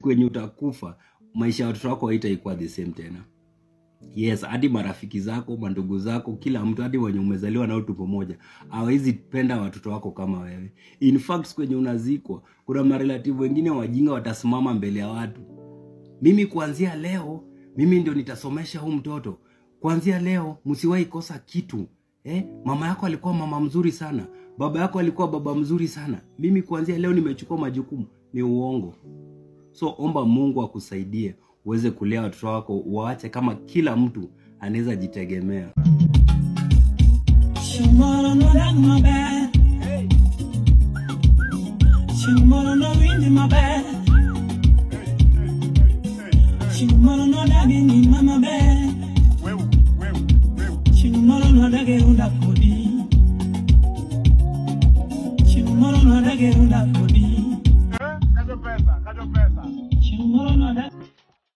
kwenye utakufa maisha ya watoto wako haitaikuwa the same tena yes hadi marafiki zako mandugu zako kila mtu hadi wenye umezaliwa nao tupo moja hawezi penda watoto wako kama wewe in fact kwenye unazikwa kuna marelative wengine wajinga watasimama mbele ya watu mimi kuanzia leo mimi ndio nitasomesha huu mtoto kuanzia leo msiwahi kosa kitu eh? mama yako alikuwa mama mzuri sana baba yako alikuwa baba mzuri sana mimi kuanzia leo nimechukua majukumu ni uongo so omba mungu akusaidie uweze kulea watoto wako waache kama kila mtu anaweza jitegemea Tomorrow no dang my bad. Tomorrow no wind in my bad. Tomorrow no dagging in my bed. Tomorrow no dagging unda kodi. Tomorrow no dagging unda kodi. Kajo pesa, kajo pesa. Tomorrow no dagging.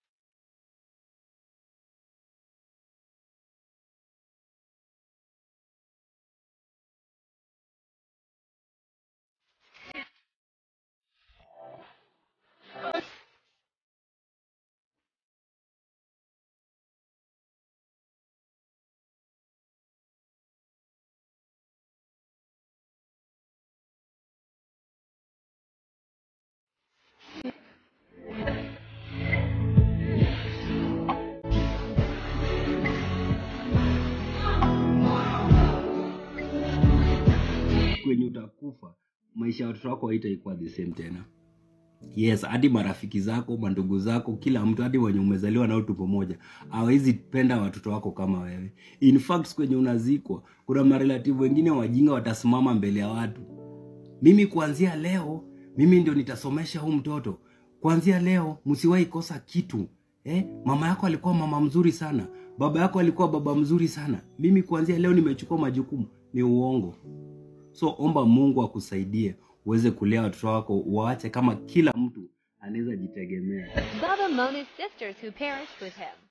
kwenye utakufa maisha ya watoto wako haitaikuwa the same tena yes hadi marafiki zako mandugu zako kila mtu hadi wenye umezaliwa nao tupo moja hawezi penda watoto wako kama wewe in fact kwenye unazikwa kuna marelative wengine wajinga watasimama mbele ya watu mimi kuanzia leo mimi ndio nitasomesha huu mtoto kuanzia leo msiwahi kosa kitu eh? mama yako alikuwa mama mzuri sana baba yako alikuwa baba mzuri sana mimi kuanzia leo nimechukua majukumu ni uongo so omba mungu akusaidie uweze kulea watoto wako waache kama kila mtu anaweza jitegemea Baba Mona's sisters who perished with him.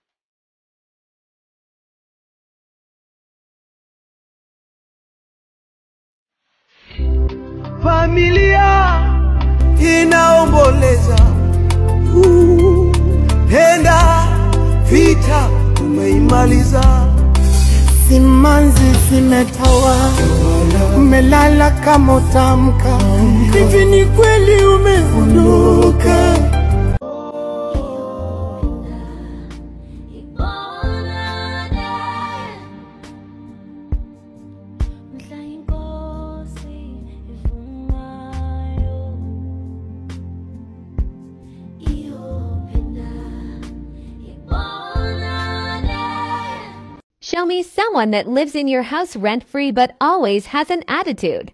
familia inaomboleza Uh, penda vita umeimaliza simanzi zimetawa, umelala kama utamka. Hivi ni kweli umeondoka? Show me someone that lives in your house rent free but always has an attitude.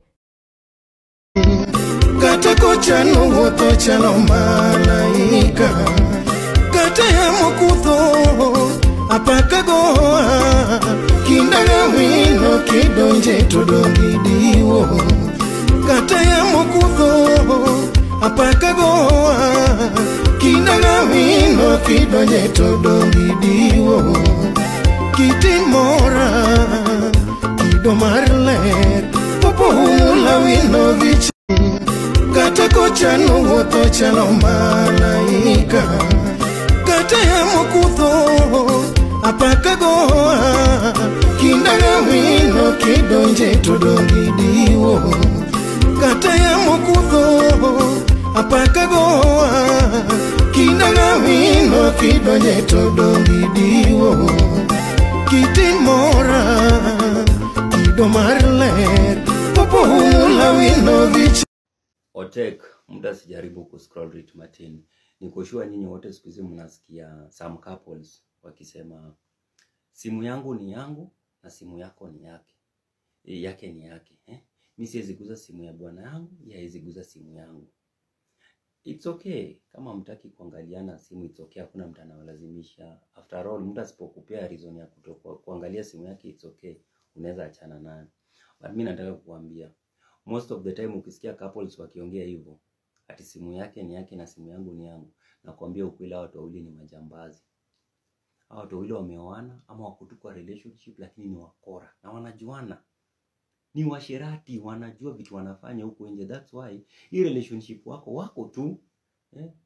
gateko chano wuotho chalo malaika kata yamo kudho apaka goa kindaga wino kidonje to dongi diwo kata yamo kudho apaka goa kindaga wino kidonje to dongi diwo kitimora kido mar ler popo hula wino vich kata kochano wuotho chalo malaika kata yamo kudho apaka goa kindaga wino kidonje to dongi diwo kata yamo kudho apaka goa kindaga wino kidonje to dongi diwo kitimora kido mar ler popo hula wino vich otek mtu asijaribu kuscroll Rick Martin nikoshua nyinyi wote siku hizi mnasikia some couples wakisema simu yangu ni yangu na simu yako ni yake e, yake ni yake eh? mi siwezi guza simu ya bwana yangu yeye hawezi guza simu yangu it's okay kama mtaki kuangaliana simu it's okay hakuna mtu anawalazimisha after all mtu asipokupea reason ya kuto kuangalia simu yake it's okay unaweza achana nayo but mi nataka kukuambia most of the time ukisikia couples wakiongea hivyo ati simu yake ni yake na simu yangu ni yangu nakwambia ukweli hawa watu wawili ni majambazi hawa watu wawili wameoana ama wako tu kwa relationship lakini ni wakora na wanajuana ni washerati wanajua vitu wanafanya huko nje that's why hii relationship wako wako tu eh?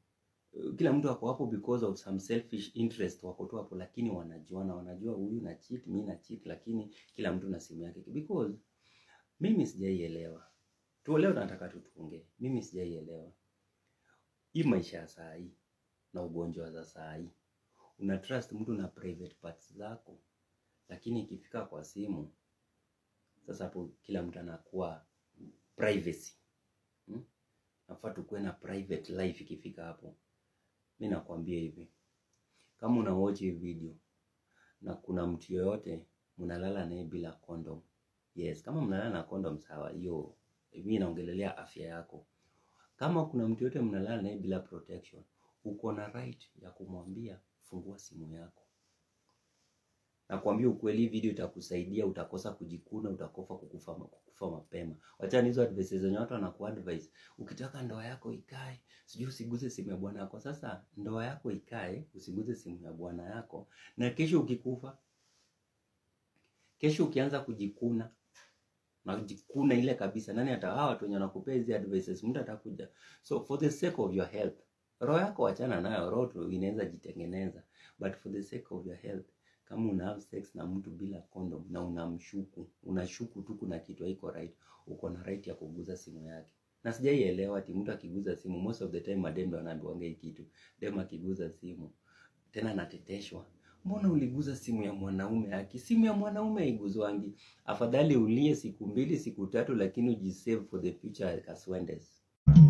kila mtu ako hapo because of some selfish interest wako tu hapo lakini wanajuana wanajua huyu na cheat mimi na cheat lakini kila mtu na simu yake because mimi sijaielewa tu leo nataka tu tuongee mimi sijaielewa hii maisha ya saa hii na ugonjwa za saa hii una trust mtu na private parts zako lakini ikifika kwa simu sasa hapo kila mtu anakuwa privacy hmm? nafaa tukuwe na private life ikifika hapo mi nakwambia hivi kama una watch hii video na kuna mtu yoyote mnalala naye bila condom yes kama mnalala na condom sawa hiyo mi naongelelea afya yako kama kuna mtu yoyote mnalala naye bila protection uko na right ya kumwambia fungua simu yako nakwambia ukweli hii video itakusaidia utakosa kujikuna utakofa kukufa, kukufa mapema wachana hizo advice zenye watu wanakuadvise ukitaka ndoa yako ikae sijui usiguze simu ya bwana yako sasa ndoa yako ikae usiguze simu ya bwana yako na kesho ukikufa kesho ukianza kujikuna najikuna ile kabisa nani hata hawa watu wenye wanakupea hizi advices mtu atakuja so for the sake of your health roho yako wachana nayo roho tu inaweza jitengeneza but for the sake of your health kama una have sex na mtu bila condom na unamshuku unashuku tu kuna kitu haiko right uko na right ya kuguza simu yake na sijaielewa ati mtu akiguza simu most of the time madem ndo wanaambiwanga hii kitu dem akiguza simu tena anateteshwa mbona uliguza simu ya mwanaume aki simu ya mwanaume haiguzwangi afadhali ulie siku mbili siku tatu lakini ujisave for the future kaswendes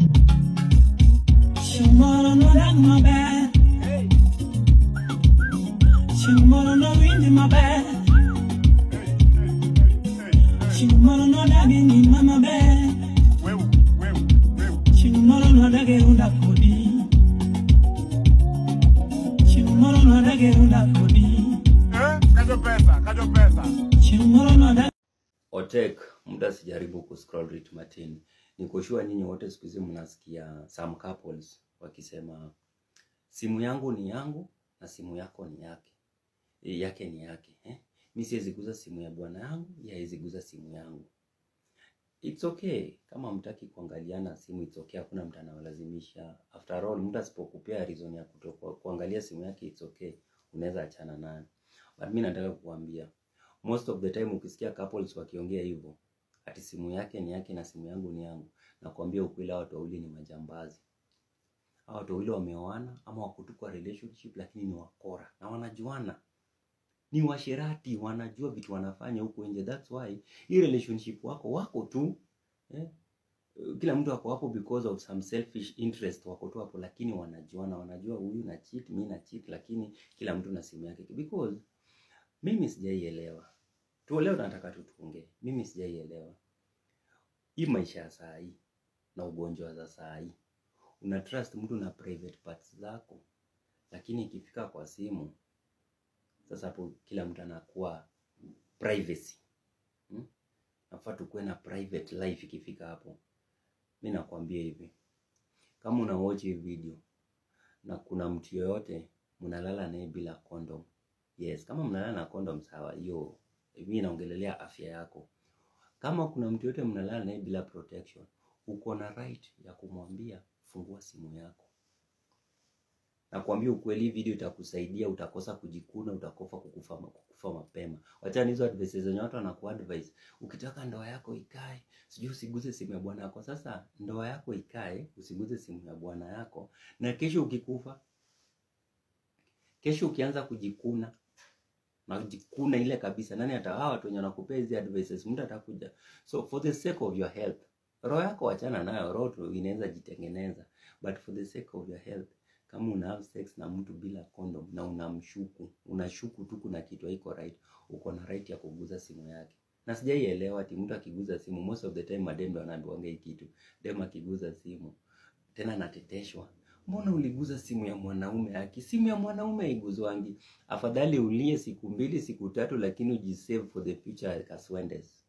Tomorrow no that my bad. Tomorrow no wind my bad. Tomorrow no that in mama bad. Wewe, wewe, wewe. Tomorrow no that get unda kodi. Tomorrow no that get unda kodi. Eh? Kajo pesa, kajo pesa. Tomorrow no that Otek, muda sijaribu kuscroll Rit Martin. Nikoshua nyinyi wote siku hizi mnasikia some couples wakisema simu yangu ni yangu na simu yako ni yake. E, yake ni yake, eh? Mimi siwezi guza simu ya bwana yangu, yeye hawezi guza simu yangu. It's okay kama mtaki kuangaliana simu, it's okay, hakuna mtu anawalazimisha. After all, mtu asipokupea reason ya kutoka kuangalia simu yake, it's okay, unaweza achana naye. But mimi nataka kukuambia most of the time ukisikia couples wakiongea hivyo ati simu yake ni yake na simu yangu ni yangu, nakwambia ukweli, hao watu wawili ni majambazi. Hao watu wawili wameoana ama wako tu kwa relationship, lakini ni wakora na wanajuana, ni washirati, wanajua vitu wanafanya huko nje. That's why hii relationship wako wako tu eh? Kila mtu ako hapo because of some selfish interest, wako tu hapo, lakini wanajuana, wanajua huyu na cheat, mimi na cheat, lakini kila mtu na simu yake because mimi sijaielewa tu leo nataka tu tuongee mimi sijaielewa hii maisha ya saa hii na ugonjwa za saa hii una trust mtu na private parts zako lakini ikifika kwa simu sasa hapo kila mtu anakuwa privacy hmm? nafaa tukuwe na private life ikifika hapo mi nakwambia hivi kama una watch hii video na kuna mtu yoyote mnalala naye bila condom yes kama mnalala na condom sawa hiyo mimi naongelelea afya yako kama kuna mtu yote mnalala naye bila protection uko na right ya kumwambia fungua simu yako nakwambia ukweli hii video itakusaidia utakosa kujikuna utakofa kukufa, kukufa mapema wachana hizo advices zenye watu wanakuadvise ukitaka ndoa yako ikae sijui usiguze simu ya bwana yako sasa ndoa yako ikae usiguze simu ya bwana yako na kesho ukikufa kesho ukianza kujikuna najikuna ile kabisa nani hata hawa watu wenye wanakupea hizi advices mtu atakuja so for the sake of your health roho yako wachana nayo roho tu inaweza jitengeneza but for the sake of your health kama una have sex na mtu bila condom na unamshuku unashuku tu kuna kitu haiko right uko na right ya kuguza simu yake na sijaielewa ati mtu akiguza simu most of the time madem ndo wanaambiwanga hii kitu dem akiguza simu tena anateteshwa mbona uliguza simu ya mwanaume aki simu ya mwanaume haiguzwangi afadhali ulie siku mbili siku tatu lakini ujisave for the future kaswendes